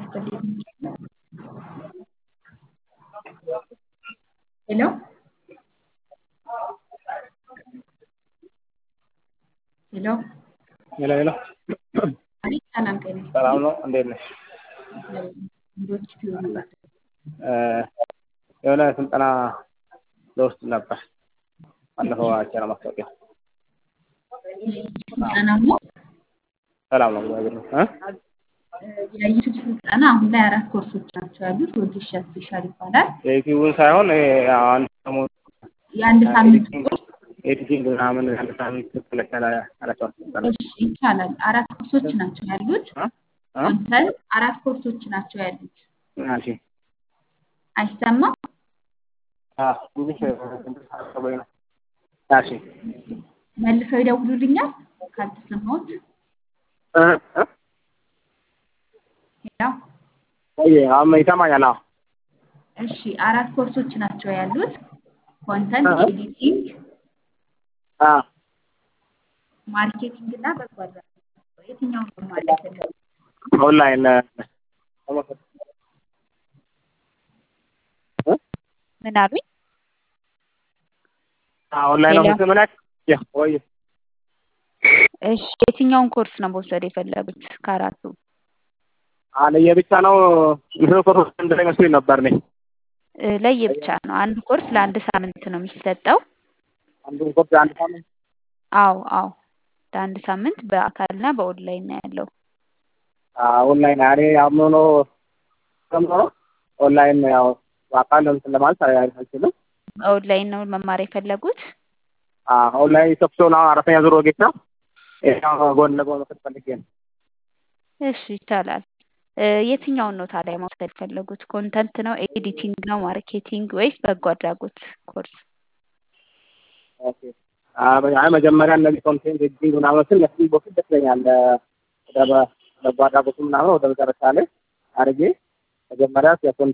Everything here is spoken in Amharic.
ይስጥልኝ። ሄሎ ሄሎ ሄሎ ሄሎ አቤት፣ ሰላም ጤና ይስጥልኝ። ሰላም ነው? እንዴት ነሽ? እንዶች ቲዩብ እ የሆነ ስልጠና ልወስድ ነበር። ባለፈው አይቼ ነው ማስታወቂያ። ስልጠና ነው ሰላም ነው እግዚአብሔር ይመስገን። የዩቱብ ስልጠና አሁን ላይ አራት ኮርሶች ናቸው ያሉት። ወጌሻ ስፔሻል ይባላል። የዩቲዩብን ሳይሆን ይሄ አንድ ሰሞን የአንድ ሳምንት ኮርስ ኤዲቲንግ ምናምን አንድ ሳምንት ስለቻለ አላቸው ስልጠና እሺ፣ ይቻላል። አራት ኮርሶች ናቸው ያሉት። እ? እ? ኮንተንት አራት ኮርሶች ናቸው ያሉት። እሺ አይሰማም? አ ትንሽ አስበኝ ነው። እሺ መልሰው ይደውሉልኛል ካልተሰማሁት። እ? እ? ሄሎ ቆይ አሁን ይሰማኛል? አዎ እሺ፣ አራት ኮርሶች ናቸው ያሉት። ኮንተንት እ? ኤዲቲንግ፣ አ ማርኬቲንግ እና በጎ አድራጎት። የትኛውን ነው ማለት ነው? ኦንላይን ምን አሉኝ? ኦንላይን ነው ሌላ? የምትመላክ? ያ ወይ እሺ የትኛውን ኮርስ ነው መውሰድ የፈለጉት ከአራቱ? አለየ ብቻ ነው ይሄው ኮርስ እንደላይ መስሎኝ ነበር እኔ እ፣ ለየብቻ ነው። አንድ ኮርስ ለአንድ ሳምንት ነው የሚሰጠው። አንዱን ኮርስ አንድ ሳምንት አዎ አዎ ለአንድ ሳምንት በአካልና በኦንላይን ነው ያለው። ኦንላይን እኔ አምኖ ከምኖ ኦንላይን ያው በአካል እንትን ለማለት አልችልም። በኦንላይን ነው መማር የፈለጉት። ኦንላይን ኢትዮጵያ ነው አራተኛ ዙር ወጌት ነው። ይሄው ጎን ለጎን መውሰድ ፈልጌ ነው። እሺ ይቻላል። እ፣ የትኛውን ነው ታዲያ መውሰድ የፈለጉት? ኮንተንት ነው፣ ኤዲቲንግ ነው፣ ማርኬቲንግ ወይስ በጎ አድራጎት ኮርስ? ኦኬ አይ መጀመሪያ እነዚህ ኮንቴንት ኤዲቲንግ ምናምኖችን ለስቲ በፊት ደስ ይለኛል። ወደ በጎ አድራጎቱ ምናምን ወደ መጨረሻ ላይ አድርጌ መጀመሪያ የኮንቴንት